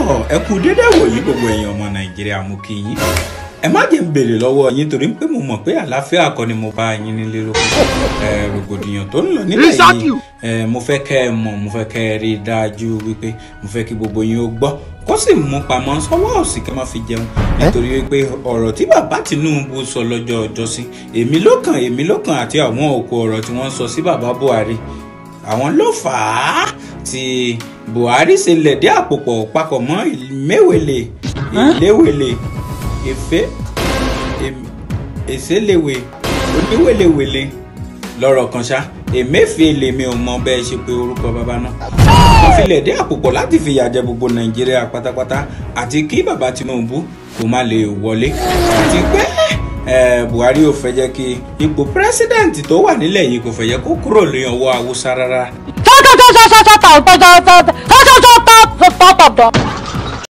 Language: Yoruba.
tọ́ ẹ kú dédé wòyí gbogbo ẹ̀yin ọmọ nàìjíríà mú kí yín ẹ má jẹ́ ń béèrè lọ́wọ́ yín torí pé mo mọ̀ pé àlàáfíà kọ́ ni mo bá yín nílé lóko ẹ rògbòdìyàn tó ń lọ nílẹ̀ yìí ẹ mo fẹ́ kẹ́ ẹ mọ̀ mo fẹ́ kẹ́ ẹ rí i dájú wípé mo fẹ́ kí gbogbo yín ó gbọ́ kó sì mú pamọ́ sọ́wọ́ òsì kẹ́ má fi jẹun nítorí wípé ọ̀rọ̀ tí bàbá Tinubu sọ lọ́jọ́ ọjọ́sí èmi ló kàn èmi ló kàn àti àwọn òkú ọ̀rọ̀ tí wọ́n sọ sí bàbá Buhari àwọn ló fà á tí Buhari ṣe lẹ̀dí àpòpọ̀ papọ̀ mọ́ ìmẹ́wèlè ìléwèlè ìfẹ́ èsèléwè oníwèlèwèlè lọ́rọ̀ kan ṣá Emefiele mi ò mọ bẹ́ẹ̀ ṣe pé orúkọ bàbá náà wọ́n fi lẹ̀dí àpòpọ̀ láti fìyà jẹ gbogbo Nàìjíríà pátápátá àti kí bàbá Tinubu kó má lè wọlé àti pé Buhari ò fẹ́ jẹ́ kí ipò pírẹsidẹ́ǹtì tó wà nílẹ̀ yìí kò fẹ́ jẹ́ kó kúrò ní ọwọ́ Haúsá rárá. Stop, stop, stop, stop, stop, stop, stop, stop, stop, stop, stop, stop, stop, stop.